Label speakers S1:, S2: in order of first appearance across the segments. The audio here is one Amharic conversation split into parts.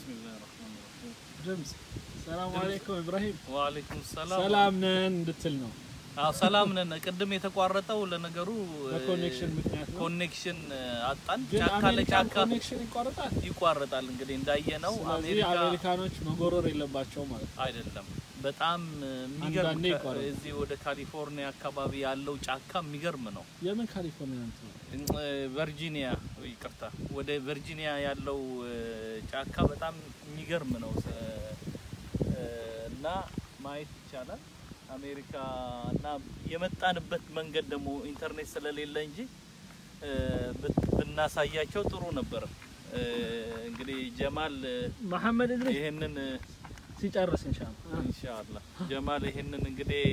S1: ቢስሚላህ ረህማን ረሂም
S2: ድምፅ ሰላም አለይኩም ኢብራሂም
S1: ወአለይኩም ሰላም
S2: ሰላም ነን እንድትል ነው።
S1: አዎ ሰላም ነን ቅድም የተቋረጠው ለነገሩ
S2: በኮኔክሽን ምክንያት ነው።
S1: ኮኔክሽን አጣን
S2: ግን
S1: ጫካ
S2: አሜሪካን
S1: ለጫካ
S2: ኮኔክሽን ይቋረጣል።
S1: ይቋረጣል እንግዲህ እንዳየነው
S2: ስለዚህ
S1: አሜሪካ
S2: አሜሪካኖች መጎረር የለባቸው ማለት ነው።
S1: አይደለም በጣም የሚገርም
S2: አንዳንዴ
S1: ከ-
S2: ይቋረጣል።
S1: እዚህ ወደ ካሊፎርኒያ አካባቢ ያለው ጫካ የሚገርም ነው
S2: የምን ካሊፎርኒያ እንትን ነው?
S1: ቨርጂኒያ ይቅርታ ወደ ቨርጂኒያ ያለው እ፣ ጫካ በጣም የሚገርም ነው እ፣ እና ማየት ይቻላል። አሜሪካ እና የመጣንበት መንገድ ደግሞ ኢንተርኔት ስለሌለ እንጂ እ፣ ብት- ብናሳያቸው ጥሩ ነበር። እ፣ እንግዲህ ጀማል እ፣
S2: መሐመድ እድሪስ
S1: ይሄንን እ፣
S2: ሲጨርስ ኢንሻአላህ
S1: ኢንሻአላህ ጀማል ይሄንን እንግዲህ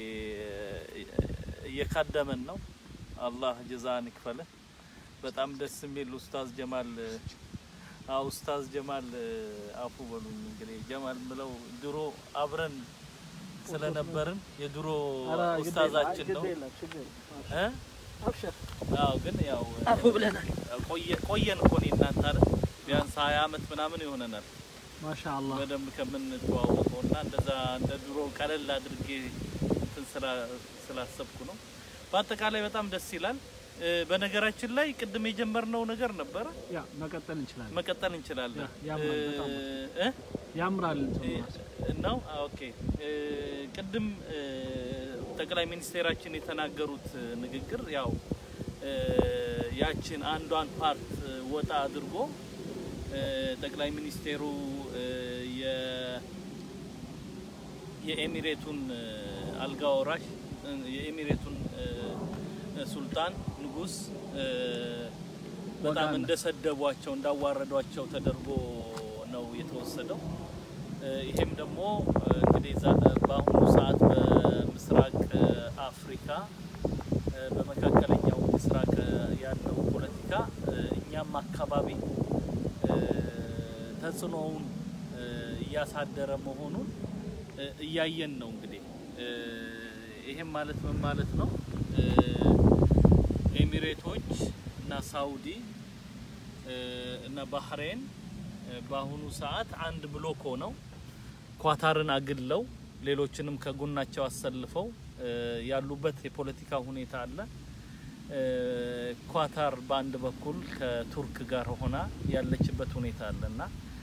S1: እየካደመን ነው። አላህ ጀዛን ይክፈልህ። በጣም ደስ የሚል ኡስታዝ ጀማል አዎ ኡስታዝ ጀማል አፉ በሉኝ እንግዲህ ጀማል ብለው ድሮ አብረን ስለነበርን የድሮ ኡስታዛችን ነው እ አዎ ግን ያው
S2: አፉ ብለናል።
S1: ቆየ ቆየን እኮ እኔ እናንተ አይደል ቢያንስ 20 አመት ምናምን ይሆነናል
S2: ማሻአላህ
S1: በደንብ ከምንተዋወቀው እና እንደዛ እንደ ድሮ ቀለል አድርጌ እንትን ስላ- ስላሰብኩ ነው። በአጠቃላይ በጣም ደስ ይላል። እ፣ በነገራችን ላይ ቅድም የጀመርነው ነገር ነበረ፣
S2: ያ መቀጠል እንችላለን።
S1: መቀጠል እንችላለን።
S2: ያ- ያምራል በጣም።
S1: እ፣
S2: ያምራል
S1: እ፣
S2: እንትኑ ራሱ።
S1: ነው አ፣ ኦኬ። እ፣ ቅድም እ፣ ጠቅላይ ሚኒስቴራችን የተናገሩት እ፣ ንግግር ያው እ፣ ያችን አንዷን ፓርት እ፣ ወጣ አድርጎ እ፣ ጠቅላይ ሚኒስቴሩ እ፣ የ- የኤሚሬቱን እ፣ አልጋ ወራሽ እ፣ የኤሚሬቱን እ፣ ሱልጣን ንጉስ እ፣ በጣም
S2: ወጋን።
S1: እንደሰደቧቸው እንዳዋረዷቸው ተደርጎ ነው የተወሰደው። እ፣ ይሄም ደግሞ እ፣ እንግዲህ ዛ- በአሁኑ ሰዓት በምስራቅ እ፣ አፍሪካ እ፣ በመካከለኛው ምስራቅ እ፣ ያለው ፖለቲካ እ፣ እኛም አካባቢ እ፣ ተጽዕኖውን እ፣ እያሳደረ መሆኑን እ፣ እያየን ነው። እንግዲህ እ፣ ይሄም ማለት ምን ማለት ነው? እ፣ ኤሚሬቶች እና ሳውዲ እ፣ እና ባህሬን እ፣ በአሁኑ ሰዓት አንድ ብሎክ ሆነው ኳታርን አግለው ሌሎችንም ከጎናቸው አሰልፈው እ፣ ያሉበት የፖለቲካ ሁኔታ አለ። እ፣ ኳታር በአንድ በኩል ከቱርክ ጋር ሆና ያለችበት ሁኔታ አለ እና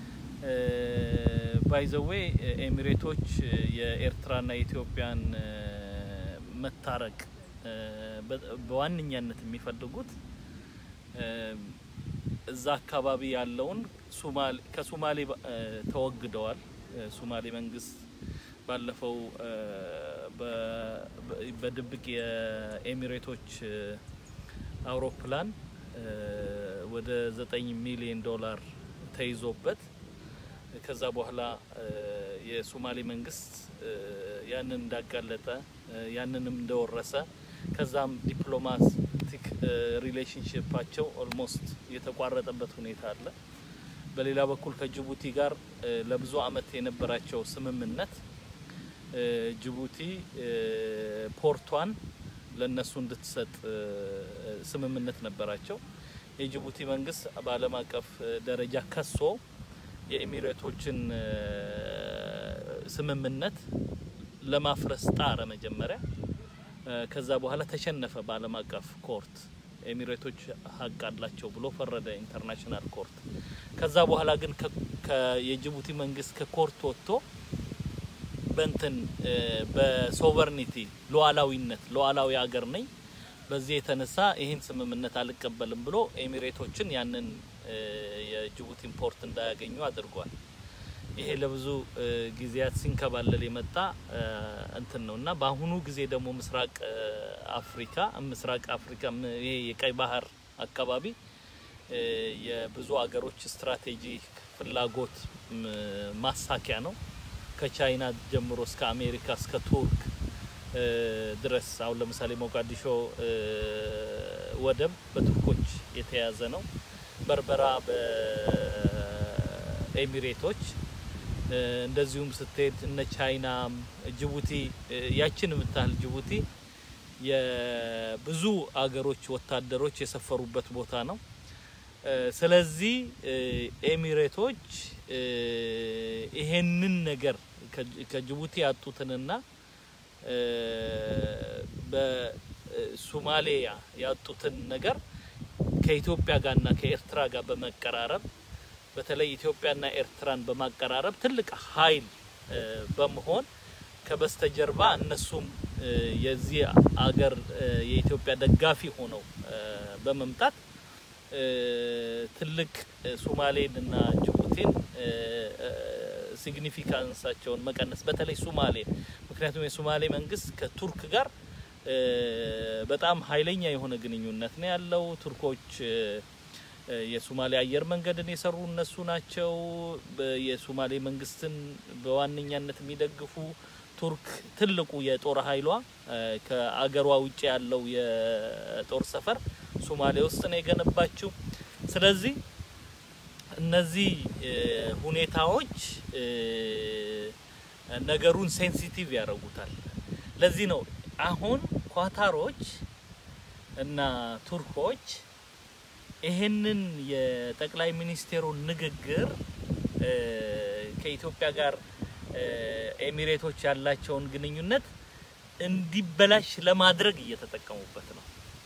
S1: ባይዘዌ ኤሚሬቶች እ፣ የኤርትራና የኢትዮጵያን እ፣ መታረቅ እ፣ በ- በዋነኛነት የሚፈልጉት እ፣ እዛ አካባቢ ያለውን ሱማሌ ከሱማሌ ባ- እ፣ ተወግደዋል። እ፣ ሱማሌ መንግስት ባለፈው እ፣ በ- በ- በድብቅ የኤሚሬቶች እ፣ አውሮፕላን እ፣ ወደ ዘጠኝ ሚሊዮን ዶላር ተይዞበት ከዛ በኋላ እ፣ የሶማሌ መንግስት እ፣ ያንን እንዳጋለጠ እ፣ ያንንም እንደወረሰ ከዛም ዲፕሎማቲክ ሪሌሽንሽፓቸው ኦልሞስት የተቋረጠበት ሁኔታ አለ። በሌላ በኩል ከጅቡቲ ጋር እ፣ ለብዙ አመት የነበራቸው ስምምነት እ፣ ጅቡቲ እ፣ ፖርቷን ለነሱ እንድትሰጥ እ፣ ስምምነት ነበራቸው። የጅቡቲ መንግስት በዓለም አቀፍ እ፣ ደረጃ ከሶ የኤሚሬቶችን እ፣ ስምምነት ለማፍረስ ጣረ መጀመሪያ። እ፣ ከዛ በኋላ ተሸነፈ በዓለም አቀፍ ኮርት። ኤሚሬቶች ሀቅ አላቸው ብሎ ፈረደ ኢንተርናሽናል ኮርት። ከዛ በኋላ ግን ከ- ከ- የጅቡቲ መንግስት ከኮርት ወጥቶ በእንትን እ፣ በሶቨርኒቲ ሉዓላዊነት ሉዓላዊ ሀገር ነኝ በዚህ የተነሳ ይህን ስምምነት አልቀበልም ብሎ ኤሚሬቶችን ያንን እ፣ የጅቡቲን ፖርት እንዳያገኙ አድርጓል። ይሄ ለብዙ እ፣ ጊዜያት ሲንከባለል የመጣ እ፣ እንትን ነው እና በአሁኑ ጊዜ ደግሞ ምስራቅ እ፣ አፍሪካ ምስራቅ አፍሪካ ም- ይሄ የቀይ ባህር አካባቢ እ፣ የብዙ ሀገሮች ስትራቴጂ ፍላጎት ም፣ ማሳኪያ ነው። ከቻይና ጀምሮ እስከ አሜሪካ እስከ ቱርክ እ፣ ድረስ አሁን ለምሳሌ ሞቃዲሾ እ፣ ወደብ በቱርኮች የተያዘ ነው። በርበራ በኤሚሬቶች እ፣ እንደዚሁም ስትሄድ እነ ቻይና ጅቡቲ እ፣ ያችን የምታህል ጅቡቲ የብዙ አገሮች ወታደሮች የሰፈሩበት ቦታ ነው። እ፣ ስለዚህ እ፣ ኤሚሬቶች እ፣ ይሄንን ነገር ከጅቡቲ ያጡትንና በሶማሊያ ያጡትን ነገር ከኢትዮጵያ ጋርና ከኤርትራ ጋር በመቀራረብ በተለይ ኢትዮጵያና ኤርትራን በማቀራረብ ትልቅ ኃይል በመሆን ከበስተጀርባ እነሱም የዚህ አገር የኢትዮጵያ ደጋፊ ሆነው በመምጣት ትልቅ ሶማሌን እና ጅቡቲን ሲግኒፊካንሳቸውን መቀነስ በተለይ ሶማሌ ምክንያቱም የሶማሌ መንግስት ከቱርክ ጋር በጣም ኃይለኛ የሆነ ግንኙነት ነው ያለው። ቱርኮች የሶማሌ አየር መንገድን የሰሩ እነሱ ናቸው። የሶማሌ መንግስትን በዋነኛነት የሚደግፉ ቱርክ ትልቁ የጦር ኃይሏ ከአገሯ ውጭ ያለው የጦር ሰፈር ሶማሌ ውስጥ ነው የገነባችው። ስለዚህ እነዚህ ሁኔታዎች ነገሩን ሴንሲቲቭ ያደርጉታል። ለዚህ ነው አሁን ኳታሮች እና ቱርኮች ይሄንን የጠቅላይ ሚኒስቴሩን ንግግር ከኢትዮጵያ ጋር ኤሚሬቶች ያላቸውን ግንኙነት እንዲበላሽ ለማድረግ እየተጠቀሙበት ነው።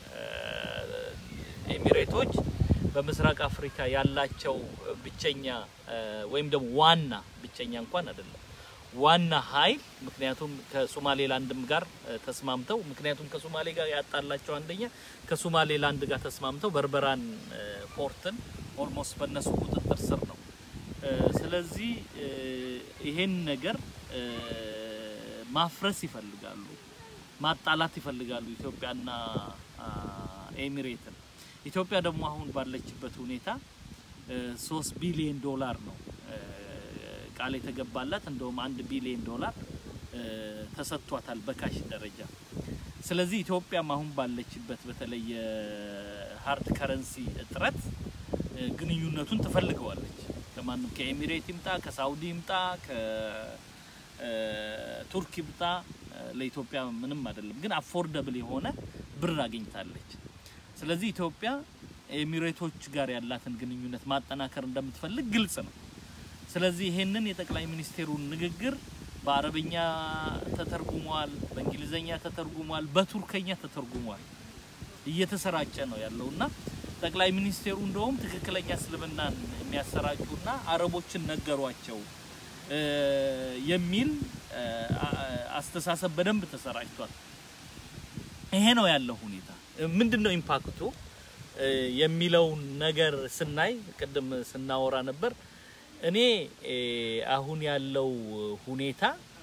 S1: ኤሚሬቶች በምስራቅ አፍሪካ ያላቸው ብቸኛ ወይም ደግሞ ዋና ብቸኛ እንኳን አይደለም ዋና ኃይል ምክንያቱም ከሶማሌላንድም ጋር ተስማምተው ምክንያቱም ከሶማሌ ጋር ያጣላቸው አንደኛ ከሶማሌላንድ ጋር ተስማምተው በርበራን ፖርትን ኦልሞስት በእነሱ ቁጥጥር ስር ነው። ስለዚህ ይሄን ነገር ማፍረስ ይፈልጋሉ፣ ማጣላት ይፈልጋሉ ኢትዮጵያና ኤሚሬትን። ኢትዮጵያ ደግሞ አሁን ባለችበት ሁኔታ ሶስት ቢሊዮን ዶላር ነው ቃል የተገባላት እንደውም አንድ ቢሊዮን ዶላር ተሰጥቷታል በካሽ ደረጃ። ስለዚህ ኢትዮጵያም አሁን ባለችበት በተለይ የሀርድ ከረንሲ እጥረት ግንኙነቱን ትፈልገዋለች። ከማንም ከኤሚሬት ይምጣ፣ ከሳውዲ ይምጣ፣ ከቱርክ ይምጣ ለኢትዮጵያ ምንም አይደለም፣ ግን አፎርደብል የሆነ ብር አግኝታለች። ስለዚህ ኢትዮጵያ ኤሚሬቶች ጋር ያላትን ግንኙነት ማጠናከር እንደምትፈልግ ግልጽ ነው። ስለዚህ ይሄንን የጠቅላይ ሚኒስቴሩን ንግግር በአረብኛ ተተርጉሟል፣ በእንግሊዘኛ ተተርጉሟል፣ በቱርከኛ ተተርጉሟል። እየተሰራጨ ነው ያለው እና ጠቅላይ ሚኒስቴሩ እንደውም ትክክለኛ እስልምናን የሚያሰራጩና አረቦችን ነገሯቸው የሚል አስተሳሰብ በደንብ ተሰራጭቷል። ይሄ ነው ያለው ሁኔታ። ምንድን ነው ኢምፓክቱ የሚለውን ነገር ስናይ ቅድም ስናወራ ነበር። እኔ አሁን ያለው ሁኔታ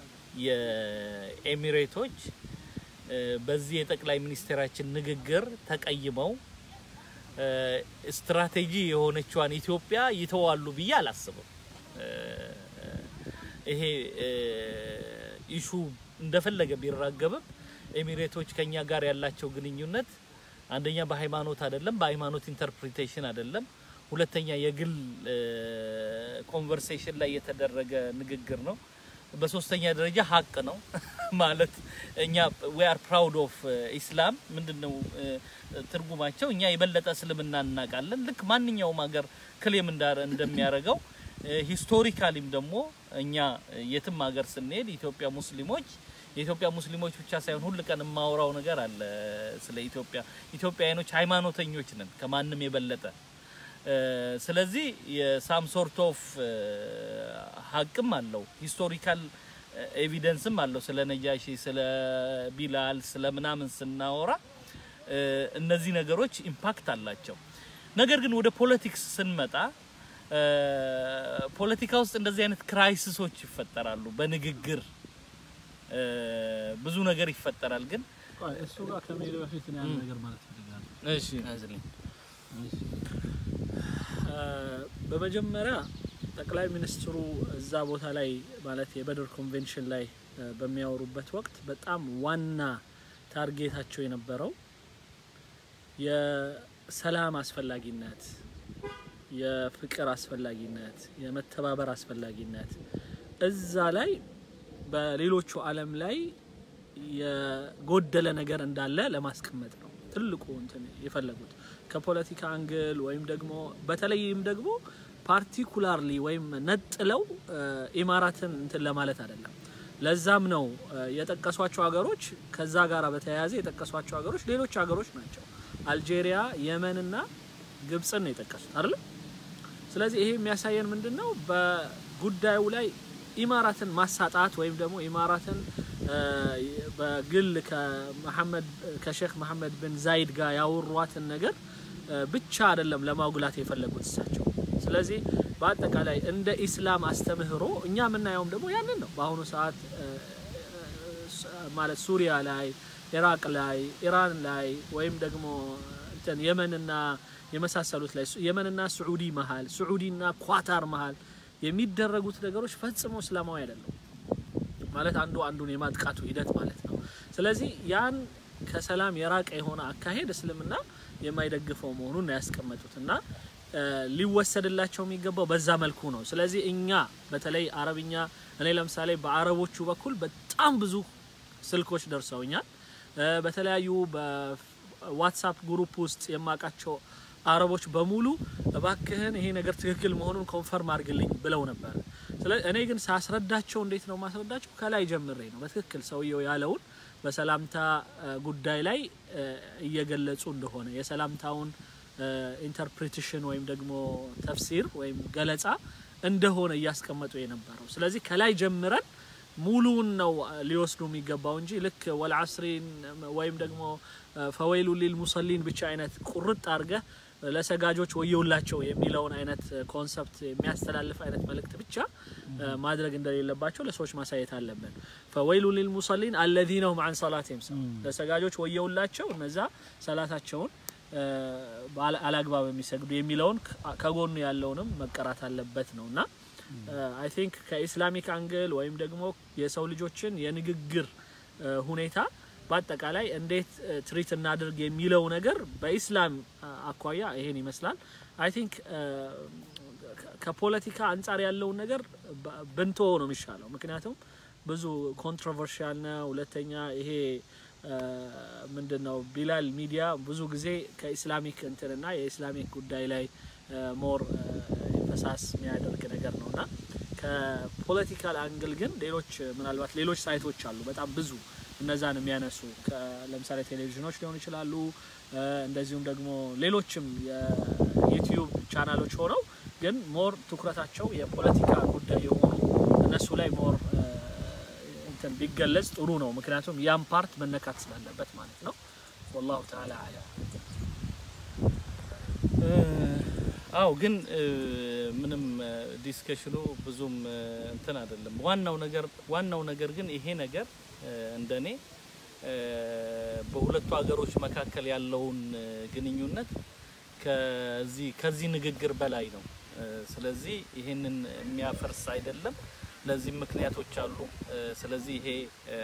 S1: የኤሚሬቶች በዚህ የጠቅላይ ሚኒስቴራችን ንግግር ተቀይመው ስትራቴጂ የሆነችዋን ኢትዮጵያ ይተዋሉ ብዬ አላስብም። ይሄ ኢሹ እንደፈለገ ቢራገብም ኤሚሬቶች ከኛ ጋር ያላቸው ግንኙነት አንደኛ በሃይማኖት አይደለም፣ በሃይማኖት ኢንተርፕሪቴሽን አይደለም። ሁለተኛ የግል ኮንቨርሴሽን ላይ የተደረገ ንግግር ነው። በሶስተኛ ደረጃ ሀቅ ነው ማለት እኛ ዊ አር ፕራውድ ኦፍ ኢስላም ምንድን ነው ትርጉማቸው? እኛ የበለጠ እስልምና እናውቃለን። ልክ ማንኛውም ሀገር ክሌም እንደሚያደርገው ሂስቶሪካሊም ደግሞ እኛ የትም ሀገር ስንሄድ ኢትዮጵያ ሙስሊሞች የኢትዮጵያ ሙስሊሞች ብቻ ሳይሆን ሁል ቀን የማወራው ነገር አለ ስለ ኢትዮጵያ። ኢትዮጵያውያኖች ሃይማኖተኞች ነን ከማንም የበለጠ ስለዚህ የሳም ሶርት ኦፍ ሀቅም አለው ሂስቶሪካል ኤቪደንስም አለው። ስለ ነጃሺ፣ ስለ ቢላል፣ ስለ ምናምን ስናወራ እነዚህ ነገሮች ኢምፓክት አላቸው። ነገር ግን ወደ ፖለቲክስ ስንመጣ ፖለቲካ ውስጥ እንደዚህ አይነት ክራይሲሶች ይፈጠራሉ። በንግግር ብዙ ነገር ይፈጠራል። ግን
S2: እሱ ጋር ከመሄድ በፊት እኔ አንድ ነገር ማለት ፈልጋለሁ።
S1: እሺ አዝልኝ
S2: በመጀመሪያ ጠቅላይ ሚኒስትሩ እዛ ቦታ ላይ ማለት የበድር ኮንቬንሽን ላይ በሚያወሩበት ወቅት በጣም ዋና ታርጌታቸው የነበረው የሰላም አስፈላጊነት፣ የፍቅር አስፈላጊነት፣ የመተባበር አስፈላጊነት እዛ ላይ በሌሎቹ ዓለም ላይ የጎደለ ነገር እንዳለ ለማስቀመጥ ነው ትልቁ እንትን የፈለጉት ከፖለቲካ አንግል ወይም ደግሞ በተለይም ደግሞ ፓርቲኩላርሊ ወይም ነጥለው ኢማራትን እንትን ለማለት አይደለም። ለዛም ነው የጠቀሷቸው ሀገሮች ከዛ ጋር በተያያዘ የጠቀሷቸው ሀገሮች ሌሎች ሀገሮች ናቸው። አልጄሪያ፣ የመንና ግብፅን ነው የጠቀሱት አይደለም። ስለዚህ ይሄ የሚያሳየን ምንድን ነው? በጉዳዩ ላይ ኢማራትን ማሳጣት ወይም ደግሞ ኢማራትን በግል ከመሐመድ ከሼክ መሐመድ ብን ዛይድ ጋር ያወሯትን ነገር ብቻ አይደለም ለማጉላት የፈለጉት እሳቸው። ስለዚህ በአጠቃላይ እንደ ኢስላም አስተምህሮ እኛ የምናየውም ደግሞ ያንን ነው። በአሁኑ ሰዓት ማለት ሱሪያ ላይ፣ ኢራቅ ላይ፣ ኢራን ላይ ወይም ደግሞ እንትን የመንና የመሳሰሉት ላይ የመንና ስዑዲ መሀል ስዑዲና ኳታር መሀል የሚደረጉት ነገሮች ፈጽሞ እስላማዊ አይደለም። ማለት አንዱ አንዱን የማጥቃቱ ሂደት ማለት ነው። ስለዚህ ያን ከሰላም የራቀ የሆነ አካሄድ እስልምና የማይደግፈው መሆኑን ነው ያስቀመጡት እና ሊወሰድላቸው የሚገባው በዛ መልኩ ነው። ስለዚህ እኛ በተለይ አረብኛ እኔ ለምሳሌ በአረቦቹ በኩል በጣም ብዙ ስልኮች ደርሰውኛል። በተለያዩ በዋትሳፕ ግሩፕ ውስጥ የማውቃቸው አረቦች በሙሉ እባክህን ይሄ ነገር ትክክል መሆኑን ኮንፈርም አድርግልኝ ብለው ነበር። ስለዚህ እኔ ግን ሳስረዳቸው እንዴት ነው ማስረዳቸው? ከላይ ጀምሬ ነው በትክክል ሰውየው ያለውን በሰላምታ ጉዳይ ላይ እየገለጹ እንደሆነ የሰላምታውን ኢንተርፕሬቴሽን ወይም ደግሞ ተፍሲር ወይም ገለጻ እንደሆነ እያስቀመጡ የነበረው። ስለዚህ ከላይ ጀምረን ሙሉውን ነው ሊወስዱ የሚገባው እንጂ ልክ ወልዓስሪን ወይም ደግሞ ፈወይሉ ሊል ሙሰሊን ብቻ አይነት ቁርጥ አድርገህ ለሰጋጆች ወየውላቸው የሚለውን አይነት ኮንሰፕት የሚያስተላልፍ አይነት መልእክት ብቻ ማድረግ እንደሌለባቸው ለሰዎች ማሳየት አለብን። ፈወይሉ ሊል ሙሰሊን አለዚነ ሁም አን ሰላቲሂም ለሰጋጆች ወየውላቸው እነዛ ሰላታቸውን አላግባብ የሚሰግዱ የሚለውን ከጎኑ ያለውንም መቀራት አለበት ነው እና አይ ቲንክ ከኢስላሚክ አንግል ወይም ደግሞ የሰው ልጆችን የንግግር ሁኔታ በአጠቃላይ እንዴት ትሪት እናድርግ የሚለው ነገር በኢስላም አኳያ ይሄን ይመስላል። አይ ቲንክ ከፖለቲካ አንጻር ያለውን ነገር ብንቶ ነው የሚሻለው። ምክንያቱም ብዙ ኮንትሮቨርሻል ነው። ሁለተኛ ይሄ ምንድን ነው ቢላል ሚዲያ ብዙ ጊዜ ከኢስላሚክ እንትንና የኢስላሚክ ጉዳይ ላይ ሞር ፈሳስ የሚያደርግ ነገር ነው እና ከፖለቲካል አንግል ግን ሌሎች ምናልባት ሌሎች ሳይቶች አሉ በጣም ብዙ እነዛን የሚያነሱ ለምሳሌ ቴሌቪዥኖች ሊሆኑ ይችላሉ። እንደዚሁም ደግሞ ሌሎችም የዩቲዩብ ቻናሎች ሆነው ግን ሞር ትኩረታቸው የፖለቲካ ጉዳይ የሆኑ እነሱ ላይ ሞር እንትን ቢገለጽ ጥሩ ነው። ምክንያቱም ያም ፓርት መነካት ስላለበት ማለት ነው። ወላሁ ተዓላ አለም።
S1: አው ግን ምንም ዲስከሽኑ ብዙም እንትን አይደለም። ዋናው ነገር ዋናው ነገር ግን ይሄ ነገር እንደኔ በሁለቱ ሀገሮች መካከል ያለውን ግንኙነት ከዚህ ከዚህ ንግግር በላይ ነው። ስለዚህ ይሄንን የሚያፈርስ አይደለም። ለዚህም ምክንያቶች አሉ። ስለዚህ ይሄ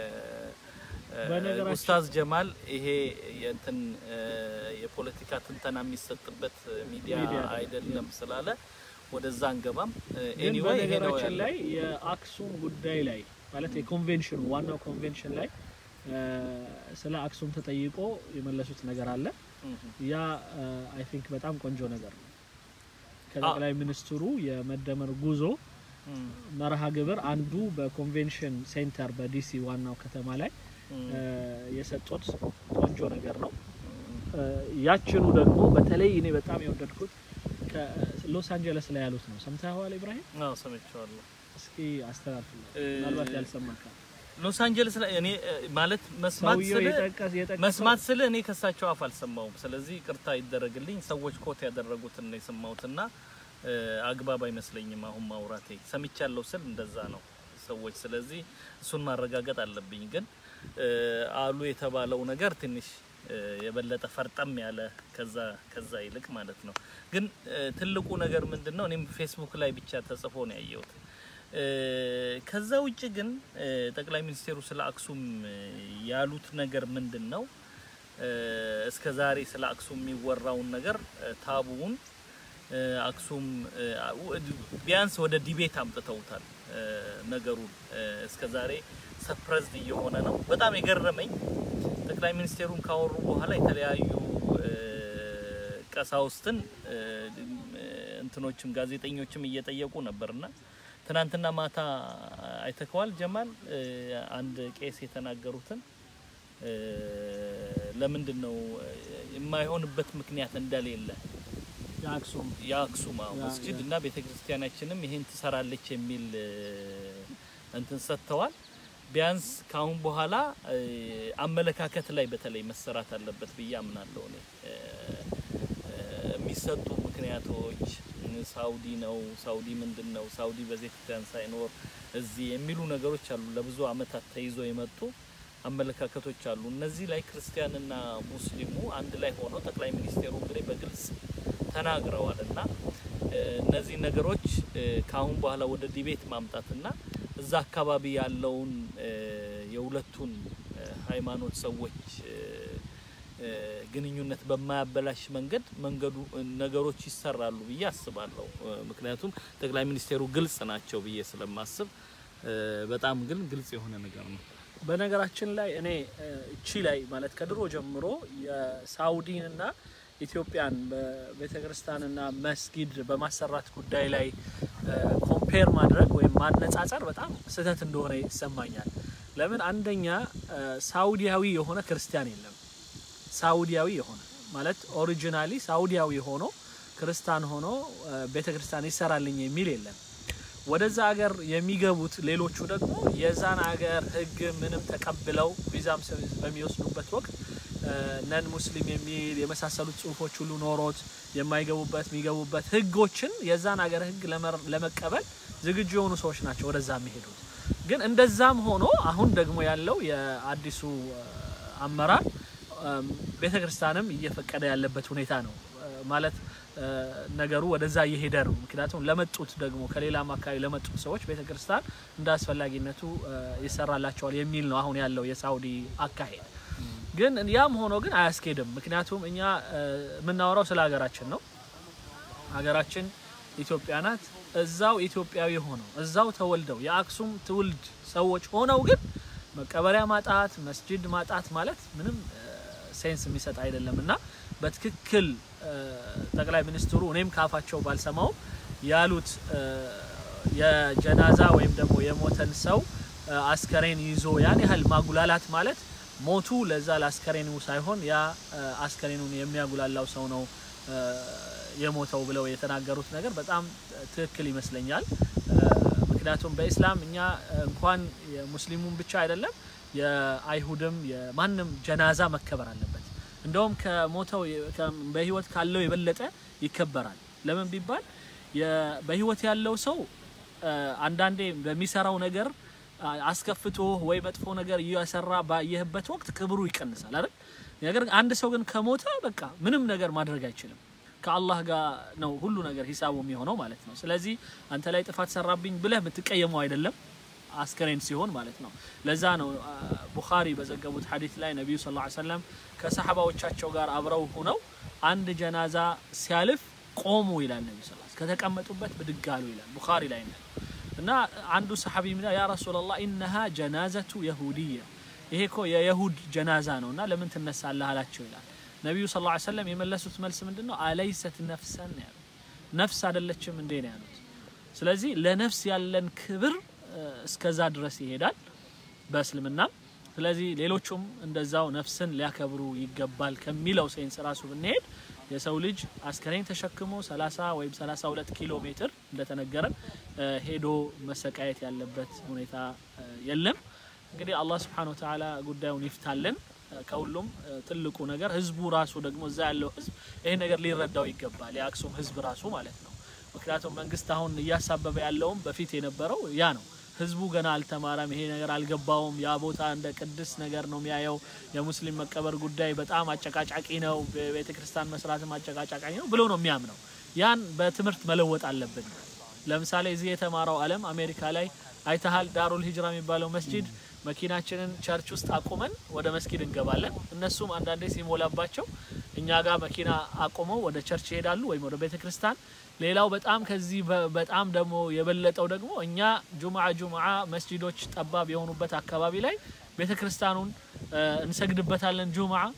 S1: ኡስታዝ ጀማል ይሄ የእንትን የፖለቲካ ትንተና የሚሰጥበት ሚዲያ አይደለም ስላለ ወደዛ አንገባም። ኤኒዌይ ይሄ ነው
S2: በነገራችን ላይ የአክሱም ጉዳይ ላይ ማለት የኮንቬንሽኑ ዋናው ኮንቬንሽን ላይ ስለ አክሱም ተጠይቆ የመለሱት ነገር አለ። ያ አይ ቲንክ በጣም ቆንጆ ነገር ነው። ከጠቅላይ ሚኒስትሩ የመደመር ጉዞ መርሃ ግብር አንዱ በኮንቬንሽን ሴንተር በዲሲ ዋናው ከተማ ላይ የሰጡት ቆንጆ ነገር ነው። ያችኑ ደግሞ በተለይ እኔ በጣም የወደድኩት ከሎስ አንጀለስ ላይ ያሉት ነው። ሰምተኸዋል ኢብራሂም?
S1: አዎ ሰምቼዋለሁ።
S2: እስኪ አስተላልፍልኝ፣ ምናልባት ያልሰማ ካለ
S1: ሎስ አንጀለስ ላይ እኔ ማለት መስማት
S2: ሰውየው
S1: ስለ
S2: የጠቀስ የጠቀሰው
S1: መስማት ስለ እኔ ከሳቸው አፍ አልሰማውም። ስለዚህ ቅርታ ይደረግልኝ። ሰዎች ኮት ያደረጉትን ነው የሰማሁትና አግባብ አይመስለኝም አሁን ማውራቴ። ሰምቻለሁ ስል እንደዛ ነው ሰዎች። ስለዚህ እሱን ማረጋገጥ አለብኝ። ግን አሉ የተባለው ነገር ትንሽ የበለጠ ፈርጠም ያለ ከዛ ከዛ ይልቅ ማለት ነው። ግን ትልቁ ነገር ምንድን ነው? እኔም ፌስቡክ ላይ ብቻ ተጽፎ ነው ያየሁት። ከዛ ውጭ ግን ጠቅላይ ሚኒስቴሩ ስለ አክሱም ያሉት ነገር ምንድን ነው? እስከ ዛሬ ስለ አክሱም የሚወራውን ነገር ታቡውን አክሱም ቢያንስ ወደ ዲቤት አምጥተውታል ነገሩን። እስከ ዛሬ ሰፕረዝድ እየሆነ ነው። በጣም የገረመኝ ጠቅላይ ሚኒስቴሩን ካወሩ በኋላ የተለያዩ ቀሳውስትን እንትኖችም ጋዜጠኞችም እየጠየቁ ነበርና ትናንትና ማታ አይተከዋል ጀማል እ፣ አንድ ቄስ የተናገሩትን እ፣ ለምንድን ነው እ፣ የማይሆንበት ምክንያት እንደሌለ
S2: የአክሱም
S1: የአክሱም አዎ
S2: ያ-
S1: መስጂድ
S2: ያ-
S1: እና ቤተ ክርስቲያናችንም ይሄን ትሰራለች የሚል እ፣ እንትን ሰጥተዋል። ቢያንስ ካሁን በኋላ እ፣ አመለካከት ላይ በተለይ መሰራት አለበት ብዬ አምናለሁ። እኔ እ፣ እ፣ የሚሰጡ ምክንያቶች እ፣ ሳውዲ ነው፣ ሳውዲ ምንድን ነው፣ ሳውዲ በቤተ ክርስቲያን ሳይኖር እዚህ የሚሉ ነገሮች አሉ። ለብዙ አመታት ተይዞ የመጡ አመለካከቶች አሉ። እነዚህ ላይ ክርስቲያንና ሙስሊሙ አንድ ላይ ሆነው ጠቅላይ ሚኒስቴሩ እንግዲህ በግልጽ ተናግረዋል እና እ፣ እነዚህ ነገሮች እ፣ ከአሁን በኋላ ወደ ዲቤት ማምጣትና እዛ አካባቢ ያለውን እ፣ የሁለቱን እ፣ ሃይማኖት ሰዎች እ፣ እ፣ ግንኙነት በማያበላሽ መንገድ መንገዱ እ፣ ነገሮች ይሰራሉ ብዬ አስባለሁ። እ፣ ምክንያቱም ጠቅላይ ሚኒስቴሩ ግልጽ ናቸው ብዬ ስለማስብ እ፣ በጣም ግን ግልጽ የሆነ ነገር ነው።
S2: በነገራችን ላይ እኔ እ፣ እቺ ላይ ማለት ከድሮ ጀምሮ የሳውዲንና ኢትዮጵያን በቤተ ክርስቲያንና መስጊድ በማሰራት ጉዳይ ላይ ኮምፔር ማድረግ ወይም ማነጻጸር በጣም ስህተት እንደሆነ ይሰማኛል። ለምን አንደኛ እ፣ ሳውዲያዊ የሆነ ክርስቲያን የለም። ሳውዲያዊ የሆነ ማለት ኦሪጂናሊ ሳውዲያዊ ሆኖ ክርስቲያን ሆኖ ቤተ ክርስቲያን ይሰራልኝ የሚል የለም። ወደዛ ሀገር የሚገቡት ሌሎቹ ደግሞ የዛን ሀገር ሕግ ምንም ተቀብለው ቪዛም ስ- በሚወስዱበት ወቅት ነን ሙስሊም የሚል የመሳሰሉት ጽሁፎች ሁሉ ኖሮት የማይገቡበት የሚገቡበት ሕጎችን የዛን ሀገር ሕግ ለመር- ለመቀበል ዝግጁ የሆኑ ሰዎች ናቸው ወደዛ የሚሄዱት። ግን እንደዛም ሆኖ አሁን ደግሞ ያለው የአዲሱ እ፣ አመራር ቤተ ክርስቲያንም እየፈቀደ ያለበት ሁኔታ ነው እ፣ ማለት እ፣ ነገሩ ወደዛ እየሄደ ነው። ምክንያቱም ለመጡት ደግሞ ከሌላም አካባቢ ለመጡት ሰዎች ቤተ ክርስቲያን እንደ አስፈላጊነቱ እ፣ ይሰራላቸዋል የሚል ነው አሁን ያለው የሳውዲ አካሄድ። ግን ያም ሆኖ ግን አያስኬድም። ምክንያቱም እኛ እ፣ የምናወራው ስለ ሀገራችን ነው። ሀገራችን ኢትዮጵያ ናት። እዛው ኢትዮጵያዊ ሆነው እዛው ተወልደው የአክሱም ትውልድ ሰዎች ሆነው ግን መቀበሪያ ማጣት መስጂድ ማጣት ማለት ምንም እ፣ ሴንስ የሚሰጥ አይደለም እና በትክክል እ፣ ጠቅላይ ሚኒስትሩ እኔም ካፋቸው ባልሰማው ያሉት እ፣ የጀናዛ ወይም ደግሞ የሞተን ሰው እ፣ አስከሬን ይዞ ያን ያህል ማጉላላት ማለት ሞቱ ለዛ ለአስከሬኑ ሳይሆን ያ እ፣ አስከሬኑን የሚያጉላላው ሰው ነው እ፣ የሞተው ብለው የተናገሩት ነገር በጣም ትክክል ይመስለኛል። እ፣ ምክንያቱም በኢስላም እኛ እንኳን የሙስሊሙን ብቻ አይደለም የአይሁድም የማንም ጀናዛ መከበር አለበት። እንደውም ከሞተው ከ- በህይወት ካለው የበለጠ ይከበራል። ለምን ቢባል የ- በህይወት ያለው ሰው እ፣ አንዳንዴ በሚሰራው ነገር አ- አስከፍቶ ወይ መጥፎ ነገር እየሰራ ባየህበት ወቅት ክብሩ ይቀንሳል አይደል? ነገር ግን አንድ ሰው ግን ከሞተ በቃ ምንም ነገር ማድረግ አይችልም። ከአላህ ጋር ነው ሁሉ ነገር ሂሳቡ የሚሆነው ማለት ነው። ስለዚህ አንተ ላይ ጥፋት ሰራብኝ ብለህ የምትቀየመው አይደለም አስከሬን ሲሆን ማለት ነው። ለዛ ነው አ፣ ቡኻሪ በዘገቡት ሐዲስ ላይ ነቢዩ ሰለላሁ ዐለይሂ ወሰለም ከሰሐባዎቻቸው ጋር አብረው ሆነው አንድ ጀናዛ ሲያልፍ ቆሙ ይላል ነቢዩ ሰለላሁ ዐለይሂ ወሰለም። ከተቀመጡበት ብድግ አሉ ይላል ቡኻሪ ላይ ነው። እና አንዱ ሰሐቢ ምን ያ ረሱላላህ ኢነሃ ጀናዘቱ የሁድያ ይሄ እኮ የየሁድ ጀናዛ ነው እና ለምን ትነሳለህ አላቸው ይላል ነቢዩ ሰለላሁ ዐለይሂ ወሰለም የመለሱት መልስ ምንድን ነው አለይሰት ነፍሰን ነው ያሉት ነፍስ አይደለችም እንዴ ነው ያሉት ስለዚህ ለነፍስ ያለን ክብር እ፣ እስከዛ ድረስ ይሄዳል በእስልምናም ስለዚህ ሌሎቹም እንደዛው ነፍስን ሊያከብሩ ይገባል ከሚለው ሴንስ ራሱ ብንሄድ የሰው ልጅ አስከሬን ተሸክሞ 30 ወይም 32 ኪሎ ሜትር እንደተነገረን እ፣ ሄዶ መሰቃየት ያለበት ሁኔታ እ፣ የለም። እንግዲህ አላህ ስብሐነሁ ወተዓላ ጉዳዩን ይፍታልን። እ፣ ከሁሉም እ፣ ትልቁ ነገር ህዝቡ ራሱ ደግሞ እዛ ያለው ህዝብ ይሄን ነገር ሊረዳው ይገባል። የአክሱም ህዝብ ራሱ ማለት ነው። ምክንያቱም መንግስት አሁን እያሳበበ ያለውም በፊት የነበረው ያ ነው። ህዝቡ ገና አልተማረም፣ ይሄ ነገር አልገባውም። ያ ቦታ እንደ ቅድስ ነገር ነው የሚያየው። የሙስሊም መቀበር ጉዳይ በጣም አጨቃጫቂ ነው፣ ቤተ ክርስቲያን መስራትም አጨቃጫቂ ነው ብሎ ነው የሚያምነው። ያን በትምህርት መለወጥ አለብን። ለምሳሌ እዚህ የተማረው ዓለም አሜሪካ ላይ አይተሃል። ዳሩል ሂጅራ የሚባለው መስጂድ መኪናችንን ቸርች ውስጥ አቁመን ወደ መስጊድ እንገባለን። እነሱም አንዳንዴ ሲሞላባቸው እኛ ጋር መኪና አቁመው ወደ ቸርች ይሄዳሉ ወይም ወደ ቤተ ክርስቲያን። ሌላው በጣም ከዚህ በ- በጣም ደግሞ የበለጠው ደግሞ እኛ ጁምዓ ጁምዓ መስጂዶች ጠባብ የሆኑበት አካባቢ ላይ ቤተ ክርስቲያኑን እ፣ እንሰግድበታለን ጁምዓ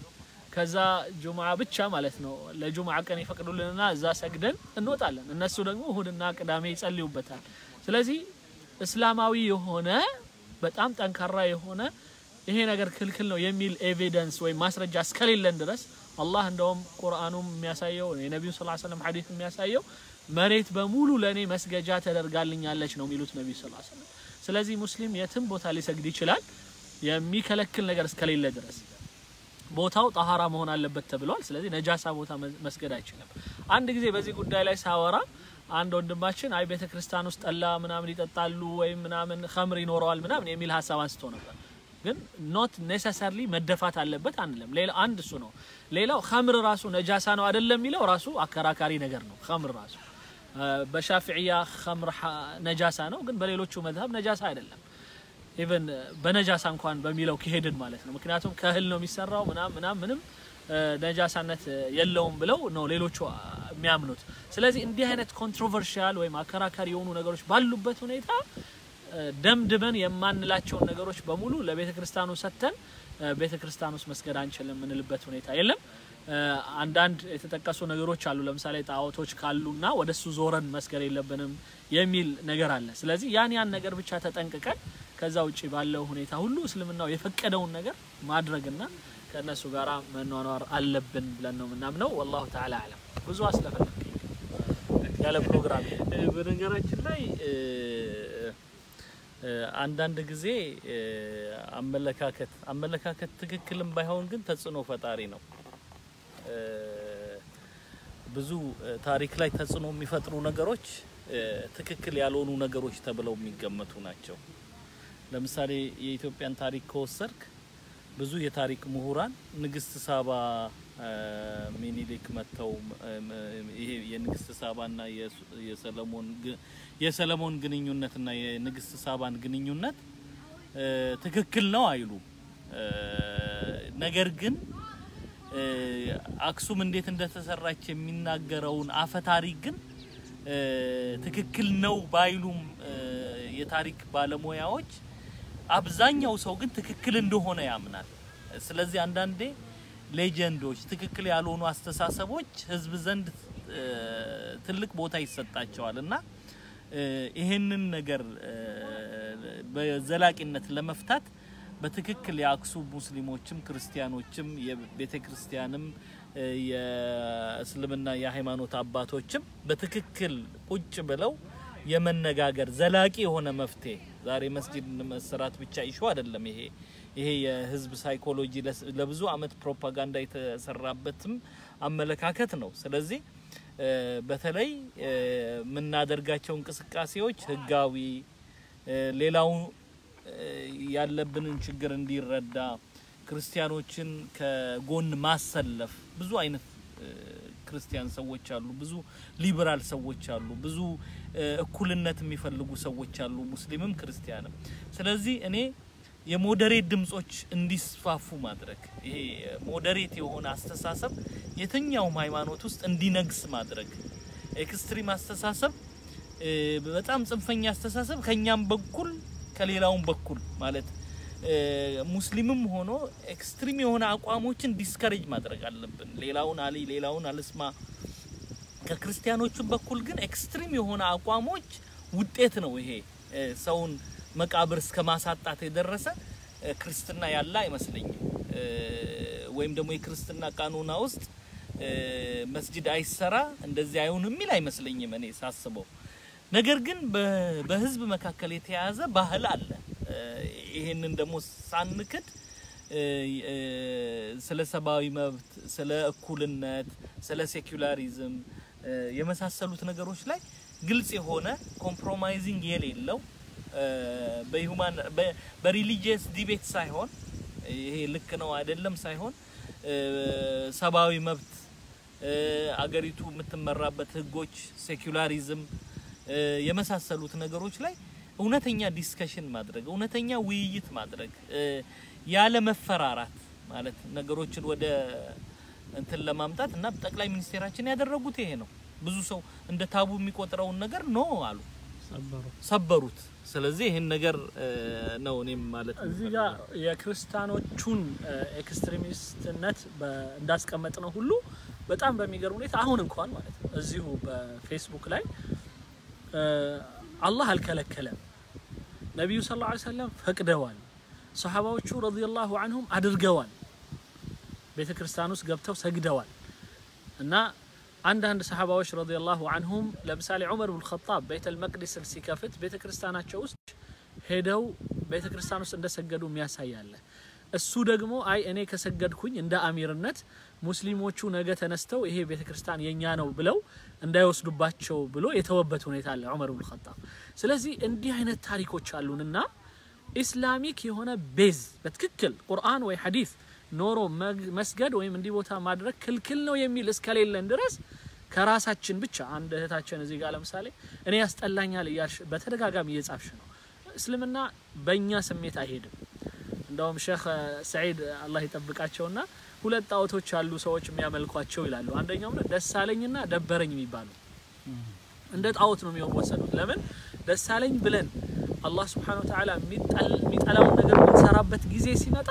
S2: ከዛ ጁምዓ ብቻ ማለት ነው ለጁምዓ ቀን ይፈቅዱልንና እዛ ሰግደን እንወጣለን። እነሱ ደግሞ እሁድና ቅዳሜ ይጸልዩበታል። ስለዚህ እስላማዊ የሆነ በጣም ጠንካራ የሆነ ይሄ ነገር ክልክል ነው የሚል ኤቪደንስ ወይም ማስረጃ እስከሌለን ድረስ አላህ እንደውም ቁርአኑም የሚያሳየው የነቢዩ ስ ሰለም ሐዲስ የሚያሳየው መሬት በሙሉ ለእኔ መስገጃ ተደርጋልኛለች ነው የሚሉት ነቢዩ ስ ሰለም። ስለዚህ ሙስሊም የትም ቦታ ሊሰግድ ይችላል የሚከለክል ነገር እስከሌለ ድረስ ቦታው ጣሃራ መሆን አለበት ተብሏል። ስለዚህ ነጃሳ ቦታ መስገድ አይችልም። አንድ ጊዜ በዚህ ጉዳይ ላይ ሳወራ አንድ ወንድማችን አይ ቤተ ክርስቲያን ውስጥ ጠላ ምናምን ይጠጣሉ ወይም ምናምን ከምር ይኖረዋል ምናምን የሚል ሀሳብ አንስቶ ነበር። ግን ኖት ኔሰሰርሊ መደፋት አለበት አንልም። ሌላ አንድ እሱ ነው። ሌላው ከምር ራሱ ነጃሳ ነው አይደለም የሚለው ራሱ አከራካሪ ነገር ነው። ከምር ራሱ በሻፊዕያ ከምር ነጃሳ ነው፣ ግን በሌሎቹ መዝሀብ ነጃሳ አይደለም። ኢቨን በነጃሳ እንኳን በሚለው ከሄድን ማለት ነው። ምክንያቱም ከእህል ነው የሚሰራው ምናም ምናም ምንም ነጃሳነት የለውም ብለው ነው ሌሎቹ የሚያምኑት። ስለዚህ እንዲህ አይነት ኮንትሮቨርሺያል ወይም አከራካሪ የሆኑ ነገሮች ባሉበት ሁኔታ ደምድመን የማንላቸውን ነገሮች በሙሉ ለቤተ ክርስቲያኑ ሰጥተን ቤተ ክርስቲያን ውስጥ መስገድ አንችልም የምንልበት ሁኔታ የለም። አንዳንድ የተጠቀሱ ነገሮች አሉ። ለምሳሌ ጣዖቶች ካሉና ወደሱ ዞረን መስገድ የለብንም የሚል ነገር አለ። ስለዚህ ያን ያን ነገር ብቻ ተጠንቅቀን ከዛ ውጭ ባለው ሁኔታ ሁሉ እስልምናው የፈቀደውን ነገር ማድረግና ከእነሱ ጋር መኗኗር አለብን ብለን ነው የምናምነው። ወላሁ ተዓላ አለም። ብዙ አስለፈለግኝ ያለ ፕሮግራም
S1: በነገራችን ላይ አንዳንድ ጊዜ አመለካከት አመለካከት ትክክልም ባይሆን ግን ተጽዕኖ ፈጣሪ ነው። ብዙ ታሪክ ላይ ተጽዕኖ የሚፈጥሩ ነገሮች ትክክል ያልሆኑ ነገሮች ተብለው የሚገመቱ ናቸው። ለምሳሌ የኢትዮጵያን ታሪክ ከወሰድክ ብዙ የታሪክ ምሁራን ንግስት ሳባ ሚኒሊክ መጥተው ይሄ የንግስት ሳባና የሰለሞን የሰለሞን ግንኙነትና የንግስት ሳባን ግንኙነት ትክክል ነው አይሉም። ነገር ግን አክሱም እንዴት እንደተሰራች የሚናገረውን አፈ ታሪክ ግን ትክክል ነው ባይሉም የታሪክ ባለሙያዎች አብዛኛው ሰው ግን ትክክል እንደሆነ ያምናል። ስለዚህ አንዳንዴ ሌጀንዶች፣ ትክክል ያልሆኑ አስተሳሰቦች ህዝብ ዘንድ ትልቅ ቦታ ይሰጣቸዋል እና ይሄንን ነገር በዘላቂነት ለመፍታት በትክክል የአክሱም ሙስሊሞችም ክርስቲያኖችም የቤተ ክርስቲያንም የእስልምና የሃይማኖት አባቶችም በትክክል ቁጭ ብለው የመነጋገር ዘላቂ የሆነ መፍትሄ ዛሬ መስጂድ መሰራት ብቻ ይሹ አይደለም። ይሄ ይሄ የህዝብ ሳይኮሎጂ ለብዙ አመት ፕሮፓጋንዳ የተሰራበትም አመለካከት ነው። ስለዚህ በተለይ የምናደርጋቸው እንቅስቃሴዎች ህጋዊ፣ ሌላው ያለብንን ችግር እንዲረዳ ክርስቲያኖችን ከጎን ማሰለፍ ብዙ አይነት ክርስቲያን ሰዎች አሉ፣ ብዙ ሊበራል ሰዎች አሉ፣ ብዙ እኩልነት የሚፈልጉ ሰዎች አሉ፣ ሙስሊምም ክርስቲያንም። ስለዚህ እኔ የሞዴሬት ድምጾች እንዲስፋፉ ማድረግ ይሄ ሞዴሬት የሆነ አስተሳሰብ የትኛውም ሃይማኖት ውስጥ እንዲነግስ ማድረግ ኤክስትሪም አስተሳሰብ በጣም ጽንፈኛ አስተሳሰብ ከኛም በኩል ከሌላውም በኩል ማለት ሙስሊምም ሆኖ ኤክስትሪም የሆነ አቋሞችን ዲስከሬጅ ማድረግ አለብን። ሌላውን አሊ ሌላውን አልስማ። ከክርስቲያኖቹም በኩል ግን ኤክስትሪም የሆነ አቋሞች ውጤት ነው። ይሄ ሰውን መቃብር እስከ ማሳጣት የደረሰ ክርስትና ያለ አይመስለኝም። ወይም ደግሞ የክርስትና ቃኑና ውስጥ መስጂድ አይሰራ እንደዚህ አይሆን የሚል አይመስለኝም እኔ ሳስበው። ነገር ግን በህዝብ መካከል የተያያዘ ባህል አለ። ይሄንን ደግሞ ሳንክድ ስለ ሰብአዊ መብት፣ ስለ እኩልነት፣ ስለ ሴኩላሪዝም የመሳሰሉት ነገሮች ላይ ግልጽ የሆነ ኮምፕሮማይዚንግ የሌለው በሁማን በሪሊጂየስ ዲቤት ሳይሆን ይሄ ልክ ነው አይደለም ሳይሆን ሰብአዊ መብት አገሪቱ የምትመራበት ህጎች፣ ሴኩላሪዝም የመሳሰሉት ነገሮች ላይ እውነተኛ ዲስከሽን ማድረግ እውነተኛ ውይይት ማድረግ ያለ መፈራራት ማለት ነገሮችን ወደ እንትን ለማምጣት እና ጠቅላይ ሚኒስቴራችን ያደረጉት ይሄ ነው። ብዙ ሰው እንደ ታቡ የሚቆጥረውን ነገር ኖ አሉ። ሰበሩት። ስለዚህ ይህን ነገር እ፣ ነው እኔም ማለት
S2: እዚህ ጋር የክርስቲያኖቹን እ፣ ኤክስትሪሚስትነት በ- እንዳስቀመጥ ነው ሁሉ በጣም በሚገርም ሁኔታ አሁን እንኳን ማለት ነው እዚሁ በፌስቡክ ላይ እ፣ አላህ አልከለከለም፣ ነቢዩ ሰለላሁ ዐለይሂ ወሰለም ፈቅደዋል፣ ሰሓባዎቹ ረዲየላሁ አንሁም አድርገዋል፣ ቤተ ክርስቲያን ውስጥ ገብተው ሰግደዋል እና አንዳንድ ሰሓባዎች ረዲየላሁ አንሁም ለምሳሌ ዑመር ብን ኸጣብ ቤተል መቅዲስን ሲከፍት ቤተ ክርስቲያናቸው ውስጥ ሄደው ቤተ ክርስቲያን ውስጥ እንደሰገዱ የሚያሳይ አለ። እሱ ደግሞ አይ እኔ ከሰገድኩኝ እንደ አሚርነት ሙስሊሞቹ ነገ ተነስተው ይሄ ቤተ ክርስቲያን የኛ ነው ብለው እንዳይወስዱባቸው ብሎ የተወበት ሁኔታ አለ ዑመር ብን ኸጣብ። ስለዚህ እንዲህ አይነት ታሪኮች አሉንና ኢስላሚክ የሆነ ቤዝ በትክክል ቁርአን ወይ ሐዲስ ኖሮ መግ- መስገድ ወይም እንዲህ ቦታ ማድረግ ክልክል ነው የሚል እስከሌለን ድረስ ከራሳችን ብቻ አንድ እህታችን እዚህ ጋር ለምሳሌ እኔ ያስጠላኛል እያልሽ በተደጋጋሚ እየጻፍሽ ነው። እስልምና በእኛ ስሜት አይሄድም። እንደውም ሼክ ሰዒድ አላህ ይጠብቃቸውና ሁለት ጣዖቶች ያሉ ሰዎች የሚያመልኳቸው ይላሉ። አንደኛው ነው ደሳለኝና ደበረኝ የሚባሉ እንደ ጣዖት ነው የሚወሰዱት። ለምን ደሳለኝ ብለን አላህ ስብሓነሁ ወተዓላ የሚጠላውን ነገር የምንሰራበት ጊዜ ሲመጣ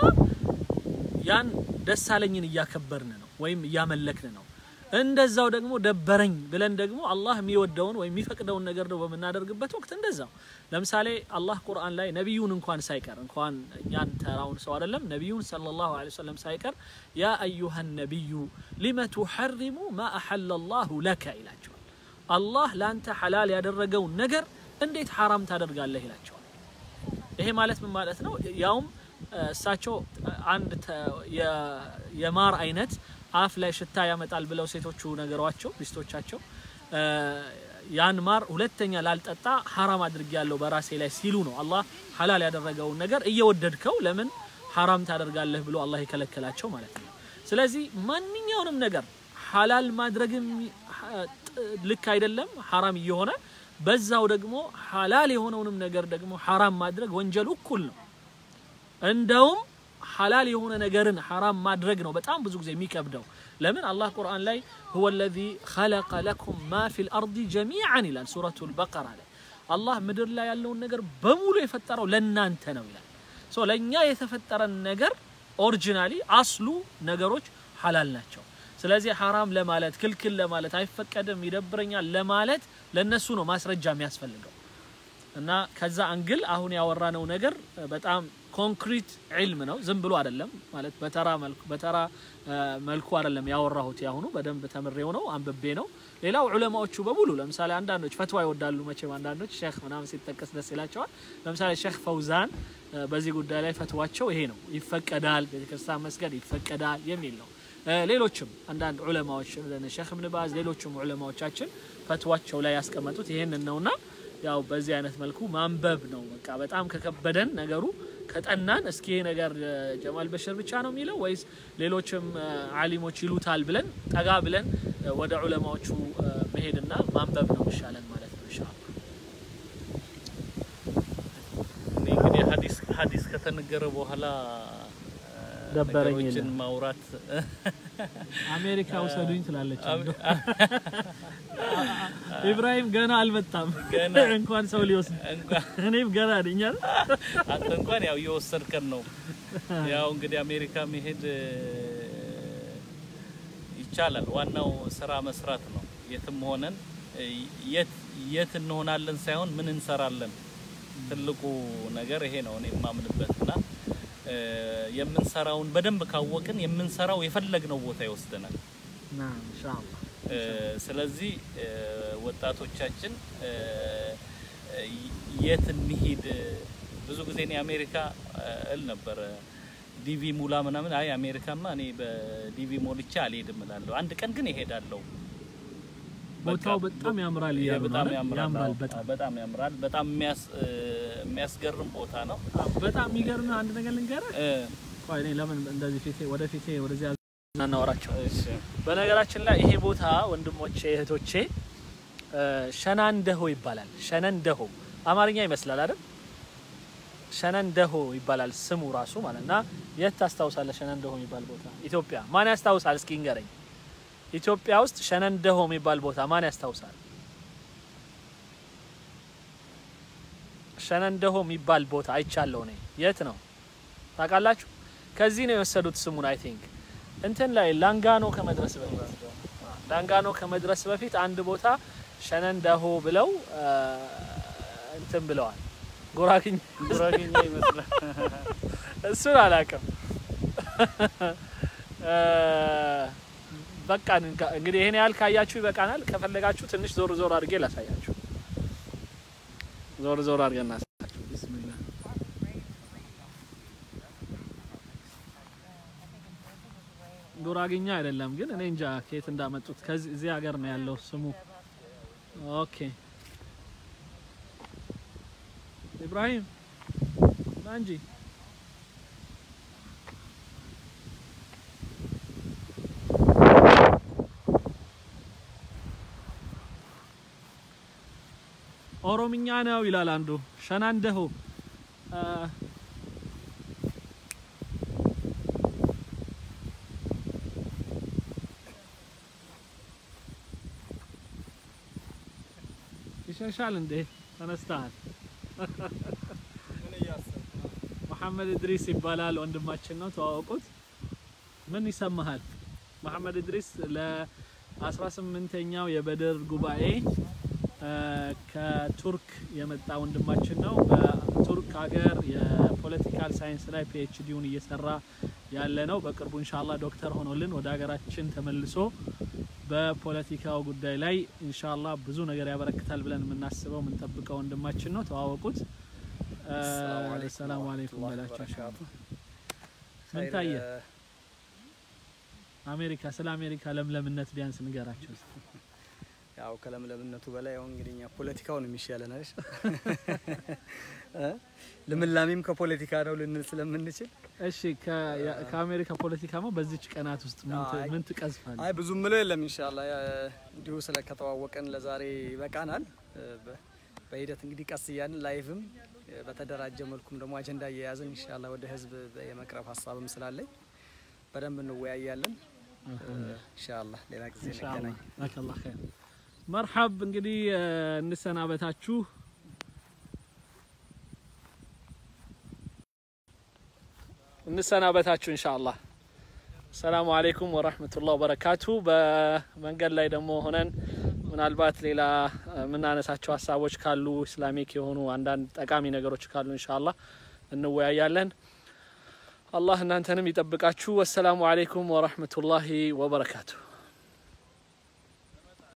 S2: ያን ደሳለኝን እያከበርን ነው ወይም እያመለክን ነው። እንደዛው ደግሞ ደበረኝ ብለን ደግሞ አላህ የሚወደውን ወይም የሚፈቅደውን ነገር ነው በምናደርግበት ወቅት እንደዛው። ለምሳሌ አላህ ቁርአን ላይ ነቢዩን እንኳን ሳይቀር እንኳን እኛን ተራውን ሰው አይደለም ነቢዩን ሰለላሁ ዐለይሂ ወሰለም ሳይቀር ያ አዩሃ ነቢዩ ሊመ ቱሐሪሙ ማ አሐለ ላሁ ለከ ይላቸዋል። አላህ ለአንተ ሐላል ያደረገውን ነገር እንዴት ሐራም ታደርጋለህ ይላቸዋል። ይሄ ማለት ምን ማለት ነው? ያውም እሳቸው አንድ ተ- የ- የማር አይነት አፍ ላይ ሽታ ያመጣል ብለው ሴቶቹ ነገሯቸው ሚስቶቻቸው እ፣ ያን ማር ሁለተኛ ላልጠጣ ሐራም አድርጌያለሁ በራሴ ላይ ሲሉ ነው አላህ ሐላል ያደረገውን ነገር እየወደድከው ለምን ሐራም ታደርጋለህ ብሎ አላህ የከለከላቸው ማለት ነው። ስለዚህ ማንኛውንም ነገር ሐላል ማድረግም ሐ- ጥ- ልክ አይደለም ሐራም እየሆነ በዛው ደግሞ ሐላል የሆነውንም ነገር ደግሞ ሐራም ማድረግ ወንጀሉ እኩል ነው። እንደውም ሐላል የሆነ ነገርን ሐራም ማድረግ ነው በጣም ብዙ ጊዜ የሚከብደው። ለምን አላህ ቁርአን ላይ ሁወ ለዚ ኸለቀ ለኩም ማ ፊል አርዲ ጀሚዓን ይላል ሱረቱል በቀራ ላይ አላህ ምድር ላይ ያለውን ነገር በሙሉ የፈጠረው ለእናንተ ነው ይላል። ሶ ለእኛ የተፈጠረን ነገር ኦሪጂናሊ አስሉ ነገሮች ሐላል ናቸው። ስለዚህ ሐራም ለማለት ክልክል ለማለት አይፈቀድም ይደብረኛል ለማለት ለነሱ ነው ማስረጃ የሚያስፈልገው። እና ከዛ አንግል አሁን ያወራነው ነገር እ፣ በጣም ኮንክሪት ዒልም ነው። ዝም ብሎ አይደለም ማለት በተራ መልኩ በተራ እ፣ መልኩ አይደለም ያወራሁት። ያሁኑ በደንብ ተምሬው ነው አንብቤ ነው። ሌላው ዑለማዎቹ በሙሉ ለምሳሌ አንዳንዶች ፈትዋ ይወዳሉ መቼም አንዳንዶች ሼክ ምናምን ሲጠቀስ ደስ ይላቸዋል። ለምሳሌ ሼክ ፈውዛን እ፣ በዚህ ጉዳይ ላይ ፈትዋቸው ይሄ ነው፣ ይፈቀዳል፣ ቤተክርስቲያን መስገድ ይፈቀዳል የሚል ነው። እ፣ ሌሎችም አንዳንድ ዑለማዎች እንደነ ሼክ እብን ባዝ ሌሎችም ዑለማዎቻችን ፈትዋቸው ላይ ያስቀመጡት ይሄንን ነውና ያው በዚህ አይነት መልኩ ማንበብ ነው። በቃ በጣም ከከበደን ነገሩ ከጠናን እስኪ ይሄ ነገር እ፣ ጀማል በሽር ብቻ ነው የሚለው ወይስ ሌሎችም እ፣ አሊሞች ይሉታል ብለን ጠጋ ብለን እ፣ ወደ ዑለማዎቹ እ፣ መሄድና ማንበብ ነው ይሻለን ማለት ነው ኢንሻአላህ።
S1: እኔ እንግዲህ ሀዲስ ሀዲስ ከተነገረ በኋላ እ፣
S2: ደበረኝ
S1: ነገሮችን
S2: የለም።
S1: ማውራት
S2: አሜሪካ ውሰዱኝ ትላለች። ኢብራሂም ገና አልመጣም
S1: ገና
S2: እንኳን ሰው ሊወስድ
S1: እንኳን
S2: እኔም ገና ነኝ አይደል?
S1: አንተ እንኳን ያው እየወሰድከን ነው። ያው እንግዲህ አሜሪካ መሄድ እ፣ ይቻላል። ዋናው ስራ መስራት ነው። የትም ሆነን እ፣ የት የት እንሆናለን ሳይሆን ምን እንሰራለን። ትልቁ ነገር ይሄ ነው እኔ የማምንበትና እ፣ የምንሰራውን በደንብ ካወቅን የምንሰራው የፈለግነው ቦታ ይወስደናል።
S2: ናም ኢንሻአላህ
S1: እ፣ ስለዚህ እ፣ ወጣቶቻችን እ፣ እ፣ የት እንሂድ? ብዙ ጊዜ እኔ አሜሪካ እ፣ እል ነበረ ዲቪ ሙላ ምናምን። አይ አሜሪካማ እኔ በዲቪ ሞልቼ አልሄድም እላለሁ። አንድ ቀን ግን ይሄዳለሁ።
S2: ቦታው
S1: በቃ
S2: በጣም ያምራል
S1: ይሄ
S2: እያሉ ነው
S1: በጣም
S2: አይደል?
S1: ያምራል።
S2: ያምራል
S1: አዎ፣
S2: በጣም
S1: በጣም ያምራል። በጣም የሚያስ እ፣ የሚያስገርም ቦታ ነው።
S2: አዎ፣ በጣም የሚገርምህ አንድ ነገር ልንገርህ።
S1: እ፣
S2: ቆይ እኔ ለምን እንደዚህ ፊቴ ወደ ፊቴ ወደዚህ እናወራቸው።
S1: እሺ
S2: በነገራችን ላይ ይሄ ቦታ ወንድሞቼ እህቶቼ እ፣ ሸናንደሆ ይባላል። ሸነንደሆ አማርኛ ይመስላል አይደል? ሸነንደሆ ይባላል ስሙ ራሱ ማለት እና የት ታስታውሳለህ? ሸነንደሆ የሚባል ቦታ ኢትዮጵያ ማን ያስታውሳል? እስኪ ንገረኝ። ኢትዮጵያ ውስጥ ሸነንደሆ የሚባል ቦታ ማን ያስታውሳል? ሸነንደሆ የሚባል ቦታ አይቻለሁ እኔ። የት ነው ታውቃላችሁ? ከዚህ ነው የወሰዱት ስሙን። አይ ቲንክ እንትን ላይ ላንጋኖ ከመድረስ በፊት ላንጋኖ ከመድረስ በፊት አንድ ቦታ ሸነንደሆ ብለው አ፣ እንትን ብለዋል። ጉራግኝ
S3: ጉራጌኛ ይመስላል።
S2: እሱን አላውቅም። አ፣ በቃ እንጋ- እንግዲህ ይሄን ያህል ካያችሁ ይበቃናል። ከፈለጋችሁ ትንሽ ዞር ዞር አድርጌ ላሳያችሁ። ዞር ዞር አድርገን እናሳያችሁ። ቢስሚላህ ጉራግኛ አይደለም ግን እኔ እንጃ ከየት እንዳመጡት ከዚህ እዚህ ሀገር ነው ያለው ስሙ። ኦኬ ኢብራሂም ና እንጂ ኦሮምኛ ነው ይላል አንዱ። ሸናንደሆ አ፣ ይሸሻል እንዴ? ተነስተሃል። መሐመድ እድሪስ ይባላል ወንድማችን ነው። ተዋወቁት። ምን ይሰማሃል? መሐመድ እድሪስ ለ18ኛው የበድር ጉባኤ አ፣ ከቱርክ የመጣ ወንድማችን ነው። በቱርክ ሀገር የፖለቲካል ሳይንስ ላይ ፒኤችዲውን እየሰራ ያለ ነው። በቅርቡ ኢንሻአላህ ዶክተር ሆኖልን ወደ ሀገራችን ተመልሶ በፖለቲካው ጉዳይ ላይ ኢንሻአላህ ብዙ ነገር ያበረክታል ብለን የምናስበው የምንጠብቀው ወንድማችን ነው። ተዋወቁት። አ፣ ሰላም አለይኩም በላቸው። ኢንሻአላህ ምን ታየ? አሜሪካ ስለ አሜሪካ ለምለምነት ቢያንስ ንገራቸው እስቲ።
S3: ያው ከለምለምነቱ በላይ ያው እንግዲህ እኛ ፖለቲካው ነው የሚሻለን አይደል? እ? ልምላሜም ከፖለቲካ ነው ልንል ስለምንችል
S2: እሺ ከ- ያ- ከአሜሪካ ፖለቲካማ በዚች ቀናት ውስጥ ምን ት-
S3: አይ።
S2: ምን ትቀዝፋለህ?
S3: አይ ብዙ ምለው የለም ኢንሻአላህ ያ- እንዲሁ ስለከተዋወቀን ለዛሬ ይበቃናል። እ፣ በ- በሂደት እንግዲህ ቀስ እያልን ላይቭም እ፣ በተደራጀ መልኩም ደግሞ አጀንዳ እየያዝን ኢንሻአላህ ወደ ህዝብ የመቅረብ ሀሳብም ስላለኝ በደንብ እንወያያለን። እ፣ ኢንሻአላህ ሌላ ጊዜ እንገናኝ።
S2: ጀዛከላህ ኸይር። መርሐብ እንግዲህ እ፣ እንሰናበታችሁ። እንሰናበታችሁ ኢንሻአላህ። ሰላሙ አሌይኩም ወራህመቱላህ ወበረካቱ። በመንገድ ላይ ደግሞ ሆነን ምናልባት ሌላ እ፣ የምናነሳቸው ሀሳቦች ካሉ ኢስላሚክ የሆኑ አንዳንድ ጠቃሚ ነገሮች ካሉ ኢንሻአላህ እንወያያለን። አላህ እናንተንም ይጠብቃችሁ። ወሰላሙ አሌይኩም ወራህመቱላሂ ወበረካቱ።